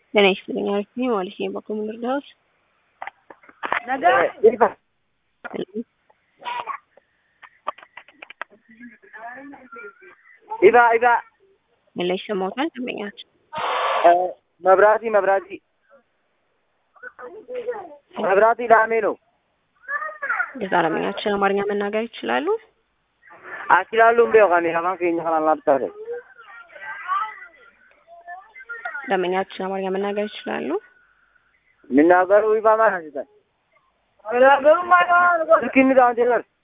ጤና ይስጥልኝ። አሪፍ ነኝ ማለት ነው። በኮም ልርዳዎት? ኢባ ኢባ ምን ላይ ይሰማዎታል? ደንበኛችን መብራቲ መብራቲ መብራቲ ላሜ ነው። ገዛ ደንበኛችን አማርኛ መናገር ይችላሉ? አችላሉ እንዴ ካኔ አማን ከኛ ካላላ ብታረ ደንበኛችን አማርኛ መናገር ይችላሉ? ምናገሩ ኢባ ማለት ነው። ምናገሩ ማለት ነው። ልክ እንደ አንተ